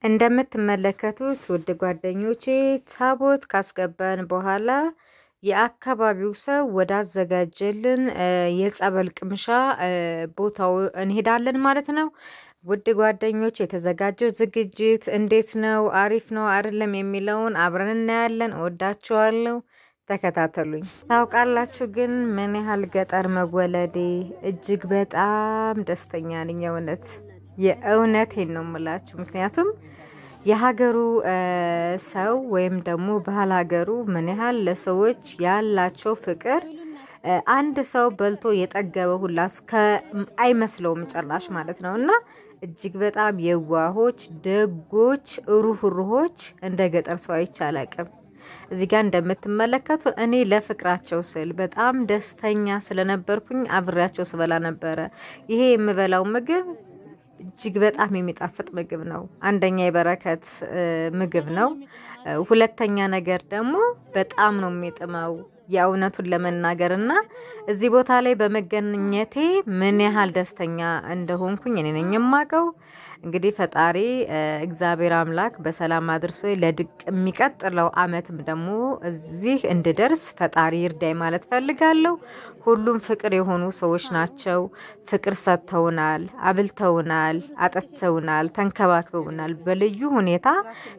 እንደምትመለከቱት ውድ ጓደኞቼ ታቦት ካስገባን በኋላ የአካባቢው ሰው ወዳዘጋጀልን የጸበል ቅምሻ ቦታው እንሄዳለን ማለት ነው። ውድ ጓደኞች የተዘጋጀው ዝግጅት እንዴት ነው? አሪፍ ነው አይደለም? የሚለውን አብረን እናያለን። እወዳችኋለሁ። ተከታተሉኝ። ታውቃላችሁ ግን ምን ያህል ገጠር መወለዴ እጅግ በጣም ደስተኛ ነኝ። የእውነት የእውነቴን ነው የምላችሁ። ምክንያቱም የሀገሩ ሰው ወይም ደግሞ ባህል ሀገሩ ምን ያህል ለሰዎች ያላቸው ፍቅር አንድ ሰው በልቶ የጠገበ ሁላ እስከ አይመስለውም ጭራሽ ማለት ነው እና እጅግ በጣም የዋሆች፣ ደጎች፣ ሩህሩሆች እንደ ገጠር ሰው አይቼ አላቅም። እዚህ ጋር እንደምትመለከቱ እኔ ለፍቅራቸው ስል በጣም ደስተኛ ስለነበርኩኝ አብሬያቸው ስበላ ነበረ። ይሄ የምበላው ምግብ እጅግ በጣም የሚጣፍጥ ምግብ ነው። አንደኛ የበረከት ምግብ ነው። ሁለተኛ ነገር ደግሞ በጣም ነው የሚጥመው የእውነቱን ለመናገር እና እዚህ ቦታ ላይ በመገኘቴ ምን ያህል ደስተኛ እንደሆንኩኝ እኔ ነኝ የማውቀው። እንግዲህ ፈጣሪ እግዚአብሔር አምላክ በሰላም አድርሶ ለድቅ የሚቀጥለው አመትም ደግሞ እዚህ እንድደርስ ፈጣሪ ይርዳይ ማለት ፈልጋለሁ። ሁሉም ፍቅር የሆኑ ሰዎች ናቸው። ፍቅር ሰጥተውናል፣ አብልተውናል፣ አጠጥተውናል፣ ተንከባክበውናል። በልዩ ሁኔታ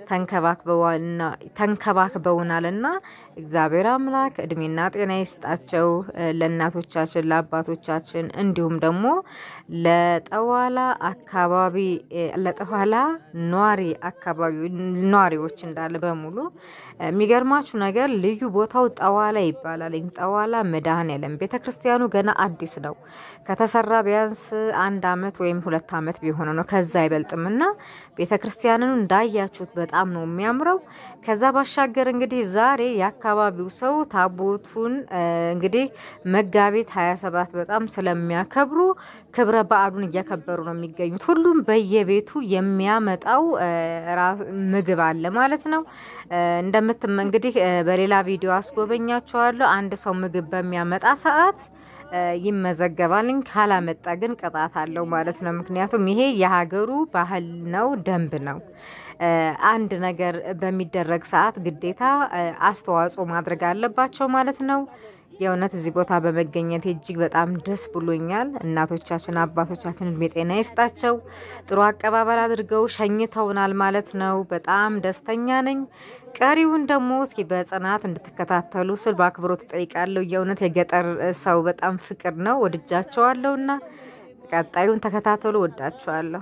ተንከባክበውናል እና እግዚአብሔር አምላክ እድሜና ጤና ይስጣቸው ለእናቶቻችን፣ ለአባቶቻችን እንዲሁም ደግሞ ለጠዋላ አካባቢ ለጠዋላ ኗሪ አካባቢ ኗሪዎች እንዳለ በሙሉ የሚገርማችሁ ነገር ልዩ ቦታው ጠዋላ ይባላል። ጠዋላ መድኃኔዓለም ቤተ ክርስቲያኑ ገና አዲስ ነው። ከተሰራ ቢያንስ አንድ አመት ወይም ሁለት አመት ቢሆነ ነው፣ ከዛ አይበልጥም እና ቤተ ክርስቲያንን እንዳያችሁት በጣም ነው የሚያምረው። ከዛ ባሻገር እንግዲህ ዛሬ የአካባቢው ሰው ታቦቱን እንግዲህ መጋቢት ሀያ ሰባት በጣም ስለሚያከብሩ ክብረ በዓሉን እያከበሩ ነው የሚገኙት። ሁሉም በየቤቱ የሚያመጣው ምግብ አለ ማለት ነው። እንደምትም እንግዲህ በሌላ ቪዲዮ አስጎበኛቸዋለሁ። አንድ ሰው ምግብ በሚያመጣ ሰዓት ይመዘገባል። ካላመጣ ግን ቅጣት አለው ማለት ነው። ምክንያቱም ይሄ የሀገሩ ባህል ነው፣ ደንብ ነው። አንድ ነገር በሚደረግ ሰዓት ግዴታ አስተዋጽኦ ማድረግ አለባቸው ማለት ነው። የእውነት እዚህ ቦታ በመገኘት እጅግ በጣም ደስ ብሎኛል። እናቶቻችን አባቶቻችን እድሜ ጤና ይስጣቸው። ጥሩ አቀባበል አድርገው ሸኝተውናል ማለት ነው። በጣም ደስተኛ ነኝ። ቀሪውን ደግሞ እስኪ በጽናት እንድትከታተሉ ስል በአክብሮት እጠይቃለሁ። የእውነት የገጠር ሰው በጣም ፍቅር ነው። ወድጃቸዋለሁ እና ቀጣዩን ተከታተሉ። ወዳቸዋለሁ።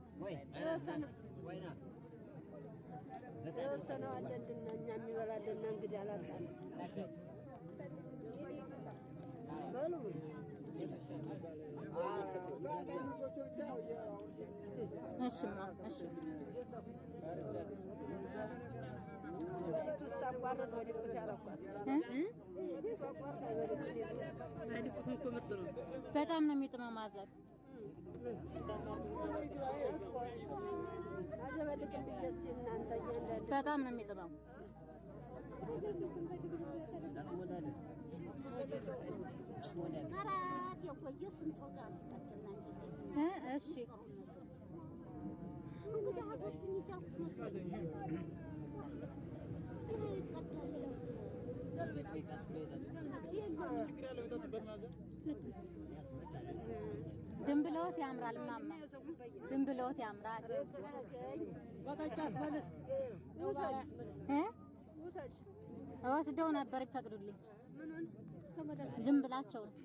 በጣም ነው የሚጥመው ማዘር በጣም ነው የሚጥመው። እሺ ድንብለወት ያምራል ማማ፣ ድንብለወት ያምራል። ወስደው ነበር ይፈቅዱልኝ። ድንብላቸው ነው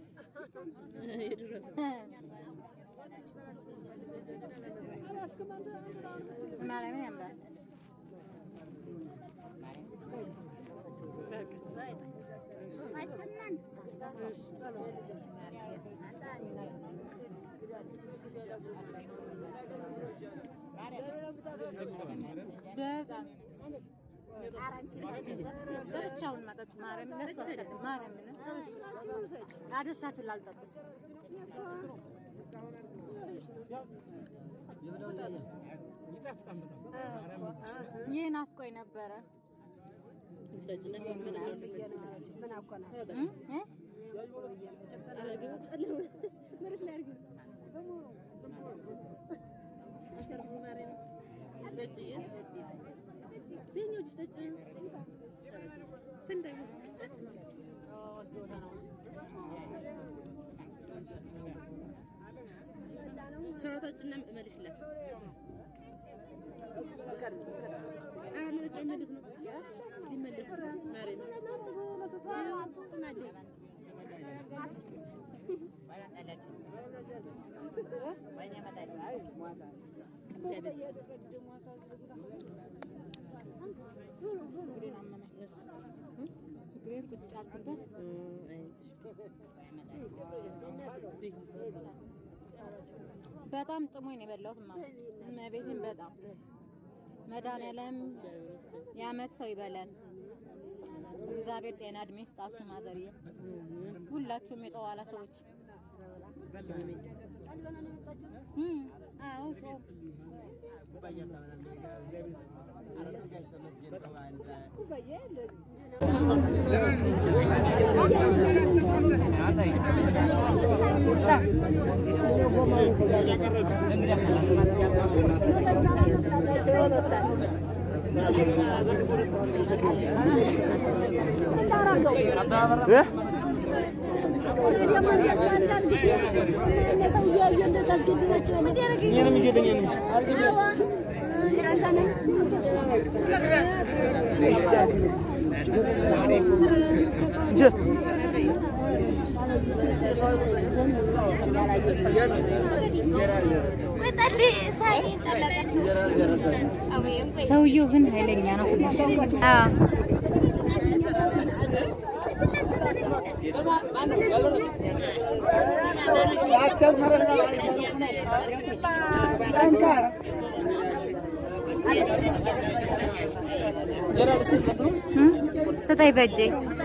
ማርያምን ያምራል። በጣም ጠጥቻውን መጠጡ ማርያምን ለሱ አስቀድም ማርያምን አደሳችሁ ላልጠጡት ይህ ናፍቆኝ ነበረ። በጣም ጥሞኝ ነው የበላሁት። ማ እመቤቴን በጣም መድኃኒዓለም የዓመት ሰው ይበለን። እግዚአብሔር ጤና እድሜ ስጣችሁ። ማዘርዬ ሁላችሁም የጠዋላ ሰዎች እም፣ አዎ ጮህ ሰውየው ግን ኃይለኛ ነው ትንሽ። አዎ እም፣ ስጠኝ በእጄ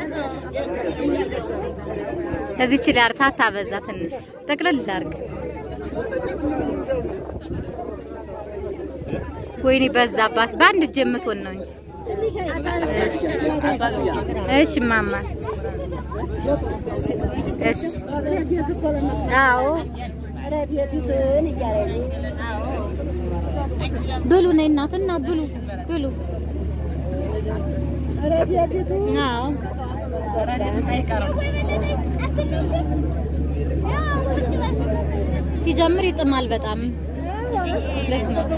እዚች ዳር ሳታበዛ ትንሽ ጠቅልል ላድርግ። ወይኔ በዛባት። በአንድ እጅ የምትሆን ነው እንጂ። እሺ ማማ፣ እሺ አዎ፣ ብሉ ነይ እናትና ብሉ ብሉ። አዎ ሲጀምር ይጥማል በጣም በስመ አብ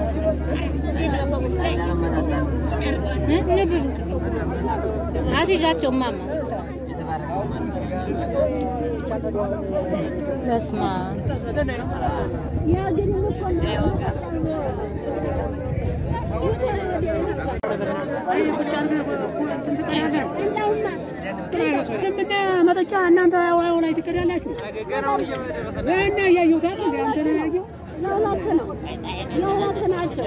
እ ኑ ብሉ አስይዣቸው ማማ በስመ አብ መጠጫ እናንተ ዋው ላይ ትቀዳላችሁ እና እያየሁት አይደል እንዴ? አንተ ነው ያየው ለሁለት ነው ለሁለት ናቸው።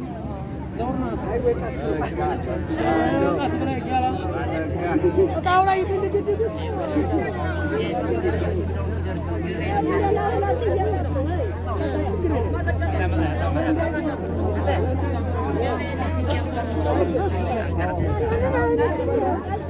ቀስ ብለህ እያለ እጣው ላይ ትንድድድ ለሁለት እየመጡ ቀስ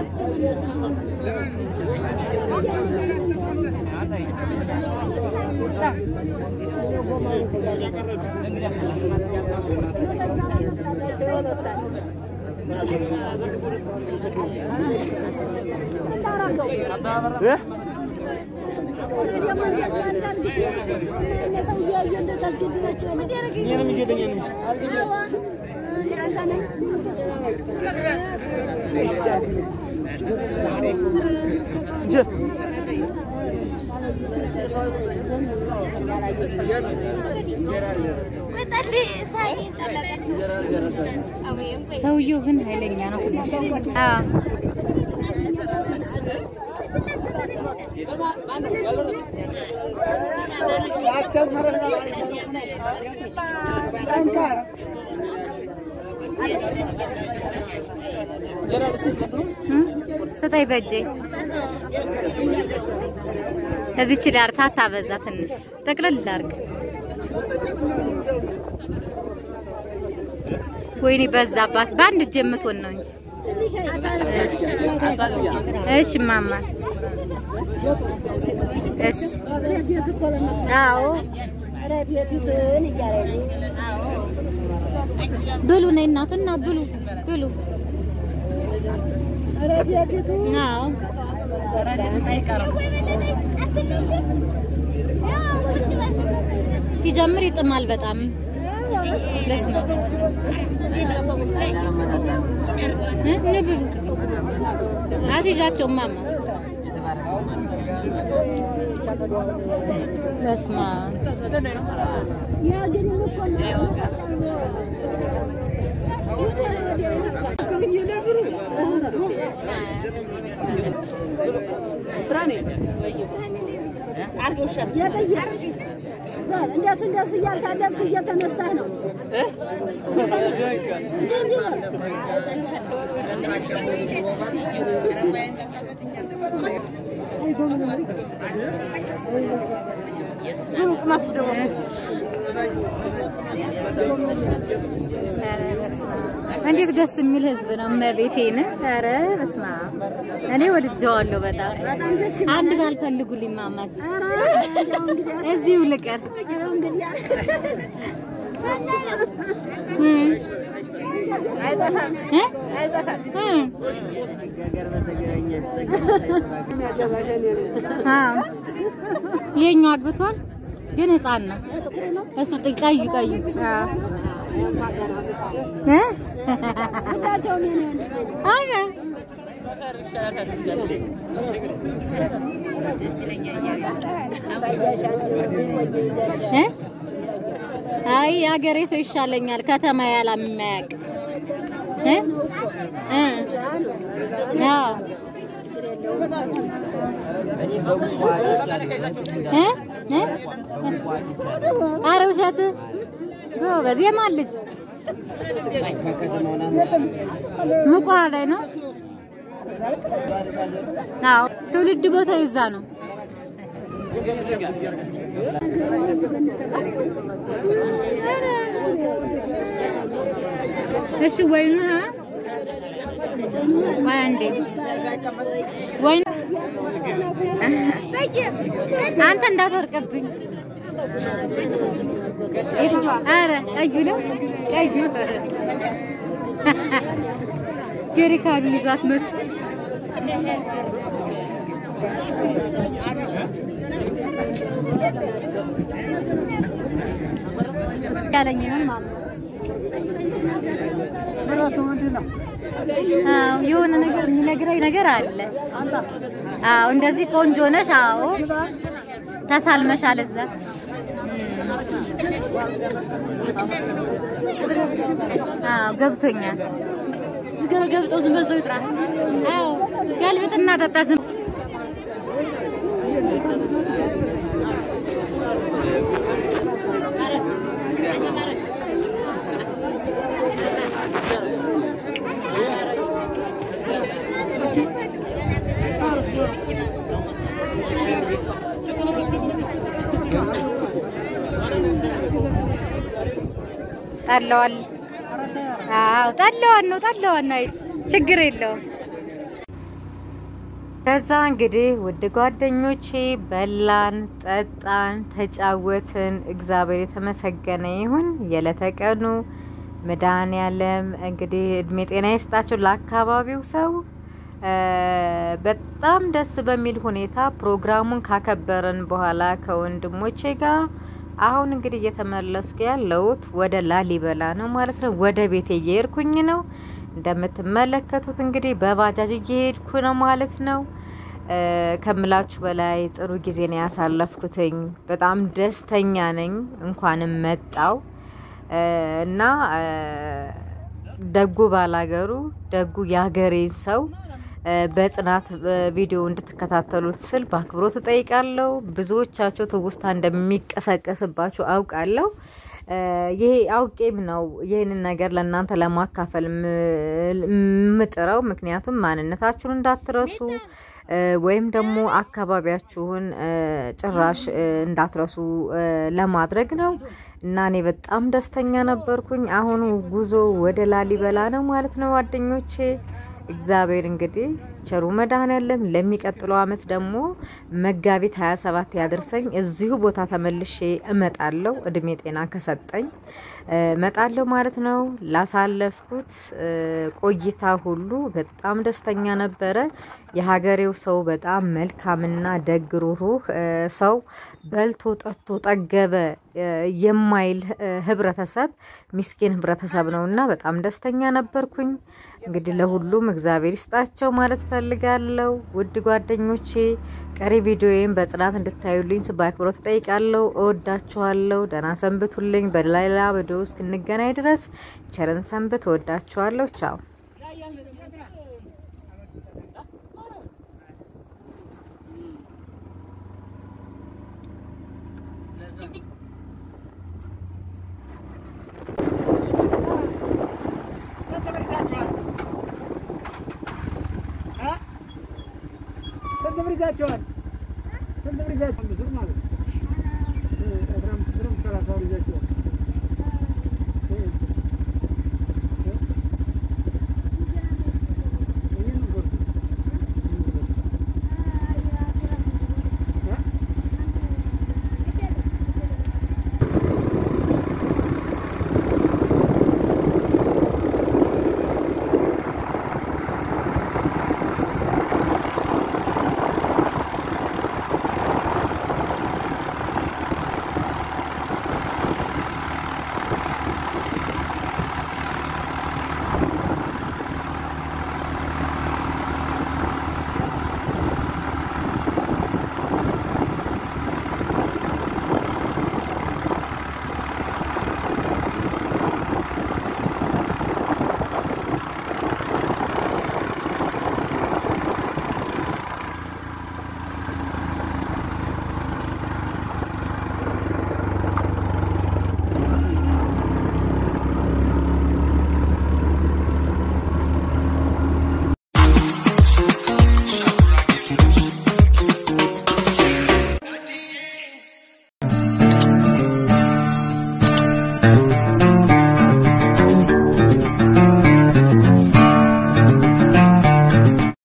ሰውየው ግን ኃይለኛ ነው ትንሽ። አዎ እም፣ ስጠኝ በእጄ እዚች ዳር ሳታበዛ ትንሽ ጠቅልል ላድርግ። ወይኔ በዛባት። በአንድ እጅ የምትሆን ነው እንጂ። እሺ ማማ፣ እሺ አዎ ረድኤቲቱን እያለኝ ብሉ ነይ እናትና ብሉ ብሉ። ረድኤቲቱን አዎ ሲጀምር ይጥማል በጣም በስመ አብ እ? ኑ ብሉ። አስይዣቸው ማማ በስመ አብ ያ ግን እኮ እንደሱ እንደሱ እያሳለፍክ እየተነሳህ ነው። እንደዚህ በል። እንዴት ደስ የሚል ህዝብ ነው። እመቤቴን ኧረ በስመ አብ እኔ ወድጀዋለሁ በጣም በጣም ደስ አንድ ባልፈልጉልኝ ማማ እዚህ ኧረ እንደው እንግዲህ እዚሁ ልቀር ኧረ እንግዲህ እ? እ? እ? አዎ ይሄኛው አግብቷል ግን ህፃን ነው እሱ ጥ- ቀዩ ቀዩ አዎ እ? ሁላቸውም የኔ ወንድ አረ እ? አይ የሀገሬ ሰው ይሻለኛል ከተማ ያላም የማያውቅ እ? እ? አዎ እ? እ? ኧረ ውሸት ጎበዝ የማን ልጅ ምቋ ላይ ነው አዎ ትውልድ ቦታ ይዛ ነው እሺ ወይኑ ሀ ቆይ አንዴ ወይኑ አንተ እንዳትወርቅብኝ ኧረ ቀዩ ነው ቀዩ ጀሪካን ይዛት መጡ ያለኝን ማማ አዎ የሆነ ነገር የሚነግረኝ ነገር አለ። አዎ እንደዚህ ቆንጆ ነሽ። አዎ ተሳልመሻል እዛ አዎ ገብቶኛል። ገብጠው ዝም በዛው ይጥራ። አዎ ገልብጥና ጠጣ ዝም ጠለዋል። አዎ ጠለዋን ነው ጠለዋን ነው። ችግር የለውም። ከዛ እንግዲህ ውድ ጓደኞቼ በላን፣ ጠጣን፣ ተጫወትን። እግዚአብሔር የተመሰገነ ይሁን። የዕለተ ቀኑ መድኃኔዓለም እንግዲህ እድሜ ጤና ይስጣቸው ለአካባቢው ሰው በጣም ደስ በሚል ሁኔታ ፕሮግራሙን ካከበረን በኋላ ከወንድሞቼ ጋር አሁን እንግዲህ እየተመለስኩ ያለሁት ወደ ላሊበላ ነው ማለት ነው። ወደ ቤቴ እየሄድኩኝ ነው። እንደምትመለከቱት እንግዲህ በባጃጅ እየሄድኩ ነው ማለት ነው። ከምላችሁ በላይ ጥሩ ጊዜ ነው ያሳለፍኩትኝ። በጣም ደስተኛ ነኝ። እንኳንም መጣው እና ደጉ ባላገሩ ደጉ የሀገሬን ሰው በጽናት ቪዲዮ እንድትከታተሉት ስል በአክብሮት እጠይቃለሁ። ብዙዎቻቸው ትውስታ እንደሚቀሰቀስባችሁ አውቃለሁ። ይሄ አውቄም ነው ይህንን ነገር ለእናንተ ለማካፈል የምጥረው። ምክንያቱም ማንነታችሁን እንዳትረሱ ወይም ደግሞ አካባቢያችሁን ጭራሽ እንዳትረሱ ለማድረግ ነው እና እኔ በጣም ደስተኛ ነበርኩኝ። አሁኑ ጉዞ ወደ ላሊበላ ነው ማለት ነው ጓደኞቼ። እግዚአብሔር እንግዲህ ቸሩ መድኃኔዓለም ለሚቀጥለው አመት ደግሞ መጋቢት 27 ያደርሰኝ። እዚሁ ቦታ ተመልሼ እመጣለሁ እድሜ ጤና ከሰጠኝ እመጣለሁ ማለት ነው። ላሳለፍኩት እ ቆይታ ሁሉ በጣም ደስተኛ ነበረ። የሀገሬው ሰው በጣም መልካምና ደግ ሩህሩህ እ ሰው በልቶ ጠጥቶ ጠገበ እ የማይል እ ህብረተሰብ ሚስኪን ህብረተሰብ ነውና በጣም ደስተኛ ነበርኩኝ። እንግዲህ ለሁሉም እግዚአብሔር ይስጣቸው ማለት ፈልጋለሁ። ውድ ጓደኞቼ ቀሪ ቪዲዮዬን በጽናት እንድታዩልኝ በአክብሮት እጠይቃለሁ። እወዳችኋለሁ። ደህና ሰንብቱልኝ። በሌላ ቪዲዮ እስክንገናኝ ድረስ ቸርን ሰንብት። እወዳችኋለሁ። ቻው ስንት ብር ይዛችኋል? እ? ስንት ብር ይዛችኋል? ስንት ብር ይዛችኋል? ብር ማለት ነው። እ አስራ አምስት ብርም ሰላሳ ብር ይዛችኋል። እ? እ? ይሄን ነው ብር። ይሄን ነው ብር። እ? Thank you.